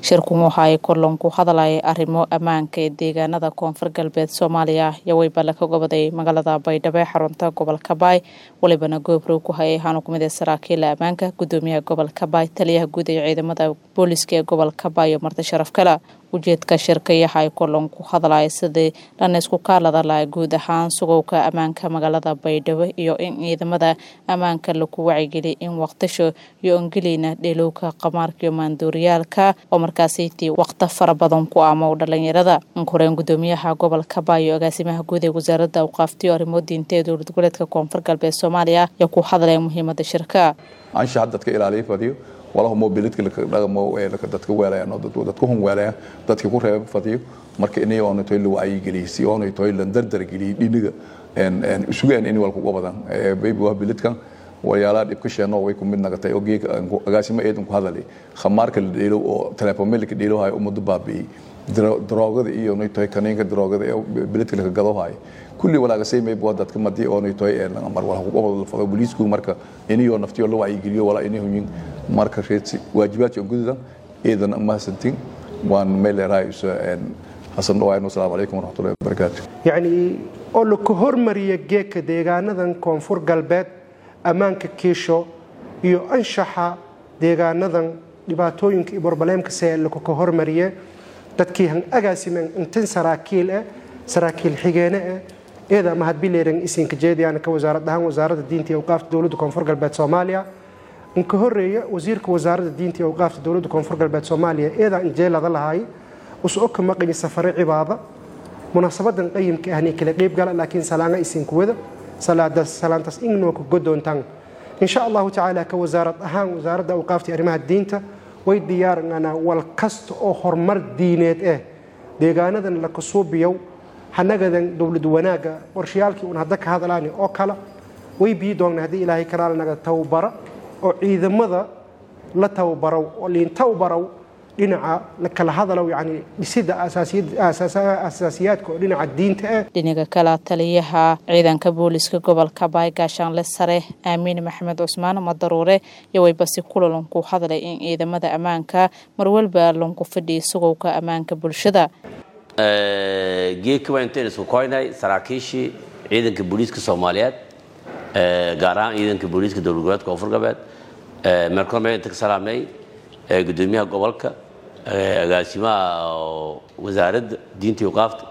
shirkun waxa ay kulan ku hadlayay arrimo ammaanka ee deegaanada koonfur galbeed soomaaliya iyo weybale ka goboday magaalada baydhabo ee xarunta gobolka baay walibana goobrow ku hayay waxaana kumid ee saraakiila ammaanka gudoomiyaha gobolka baay taliyaha guud ee ciidamada booliska ee gobolka baay iyo marti sharaf kale ujeedka shirkayaha ay kulan ku hadlaya sidii dhan isku kaalada laha guud ahaan sugowka ammaanka magaalada baydhabo iyo in ciidamada ammaanka lagu wacigeliya in waqtisho iyo ongelina dheelowka qamaarka iyo maanduuriyaalka oo markaasiti waqti fara badan ku aamo dhalinyarada inkoreen gudoomiyaha gobolka baay iyo agaasimaha guud ee wasaaradda awqaaftiyo arrimo diinta ee dowlad goboleedka koonfur galbeed soomaaliya ayaa ku hadlaya muhiimada shirka anshaxa dadka ilaaliya fadiyo walaha mobilidka dhaqamo dadka weelayaan oo dadku hun weelayaan dadka ku reeba fadiyo marka inay oona toy la wacyigeliyo si oona toy la dardar geliyo dhiniga isugaan in walku qabadan baby waa bilidkan wayaala dhibka sheeno way ku mid nagatay oo geeg agaasimo eedan ku hadalay khamaarka la dheelo oo telefoonka dheelo hay umadu baabi'ay droogada iyo nay toy kaniinka droogada ee bilidka la gado hay kulli walaaga saymay buu dadka madii oo nay toy ee mar wala ku qabado fado booliisku marka inay oo naftiyo la wacyigeliyo wala inay hunyin marka reedsi waajibaadka gududan eedan ma santin waan meel raayis een hasan dhawayn assalaamu calaykum waraxmatullahi wabarakaatu yacni oo la ku hormariya geedka deegaanadan koonfur galbeed ammaanka kiisho iyo anshaxa deegaanadan dhibaatooyinka iyo barbaleemka see lakuka hormariye dadkii han agaasimen intin saraakiil eh saraakiil xigeene eh eeda mahadbileeran isinka jeediyaana ka wasaarad ahaan wasaaradda diinta iyo awqaafta dowladda koonfur galbeed soomaaliya inka horeeya wasiirka wasaaradda diinta iyo awqaafta dowladda koonfur galbeed soomaaliya eedaa injeelada lahaay usu oka maqayi safare cibaada munaasabadan qayimka ahni kala qeyb gala laakiin salaanga isinku wada salaantaas inooka godoontaan insha allahu tacaala ka wasaarad ahaan wasaaradda awqaafta arrimaha diinta way diyaarananaa wal kasta oo horumar diineed eh deegaanadan la kasuubiyow hanagadan dowlad wanaaga qorshayaalkii un hadda ka hadlaani oo kale way bii doonna haddii ilaahay kanaalnaga tababara oo ciidamada la tababarow oo liin tababarow dhinaca la kala hadalow yani dhisida asaasiyaadka oo dhinaca diinta ah dhinaga kale taliyaha ciidanka booliska gobolka baay gaashaanle sare aamiin maxamed cusmaan madaruure iyo waybasi kulalan ku hadlay in ciidamada ammaanka marwalba lanku fadhiya sugowka ammaanka bulshada geedka waa intayn isku koynay saraakiishii ciidanka booliiska soomaaliyeed gaar ahaan ciidanka booliiska dowlad goboleedka koonfur galbeed meelkormee inta ka salaamnay gudoomiyaha gobolka agaasimaha wasaaradda diinta iyo qaafta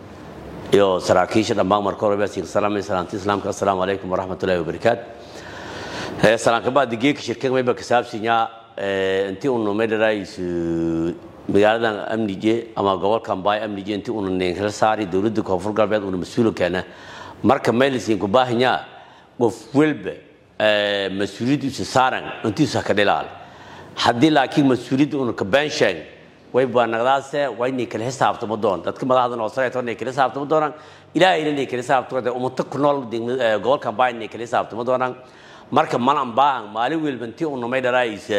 iyo saraakiisha dhammaan marka hore baasinka salaamay salaamta islaamka assalaamu calaykum waraxmatullahi wabarakaatu salaankabaadi geedka shirkada mayba kasaabsinyaa intii unu maydharaayisu magaaladan amnije ama gobolkan baay amnije intii una ninkala saari dowladda koonfur galbeed una mas-uula keena marka maylisinku baahinyaa qof walba mas-uuliyaddiisa saaran intiisa ka dhilaal haddii laakiin mas-uuliyadda una ka beensheeg way baanaqdaase waa inay kala xisaabtamo doon dadka madaxda noosareeto inay kala xisaabtamo doonaan ilaahayna inay kala xisaabtamo doonaan ummato ku nool gobolkan baay inay kala xisaabtamo doonaan marka malan baahan maalin welba intii una may dharaayisa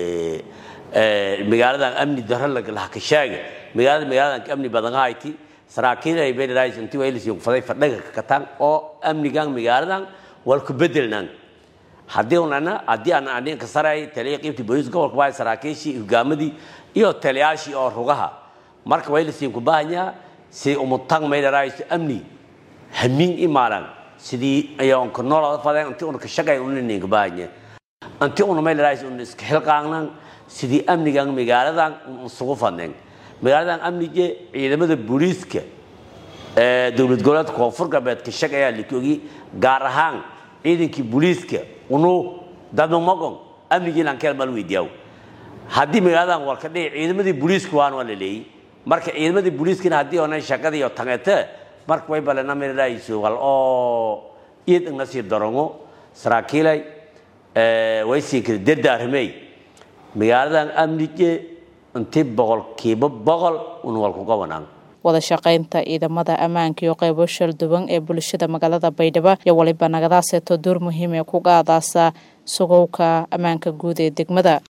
magaaladan amni daro lahaka sheega magaalada magaaladan amni badan hayti saraakiil ay bay dharaayisa intii waa ilis faday fadhaga ka kataan oo amnigan magaaladan wal ku bedelnaan haddii unana haddii aan aninka saray taliya qiybtii booliiska gobolka baay saraakiishii hogaamadii iyo taliyaashii oo rugaha marka waa ilisiin ku baahanyaa si umutang may dharaayso amni hamin imaalan sidii ayoon ka noolada fadeen intii una ka shaqay unanin ka baahanya intii una may dharaayso una iska xilqaangnan sidii amnigan magaaladan isugu fadneen magaaladan amnige ciidamada booliiska ee dowlad goboleedka koonfur galbeed ka shaqayaa likogi gaar ahaan ciidankii booliiska unu dadmamogon amnigiilan keel mal weydiyaw haddii magaaladan war ka dhici ciidamadii booliiska waan waa la leeyey marka ciidamadii booliiskana haddii onan shaqadii iyo tangete marka way balena mirayso wal oo iyad igna sii darongo saraakiilay way sii kala dardaaramey magaaladan amnige intii boqolkiiba boqol un wal ku qabanaan wada shaqaynta ciidamada ammaanka iyo qaybo shalduwan ee bulshada magaalada baydhabo iyo waliba nagadaaseeto door muhiim ee ku qaadaasa sugowka ammaanka guud ee degmada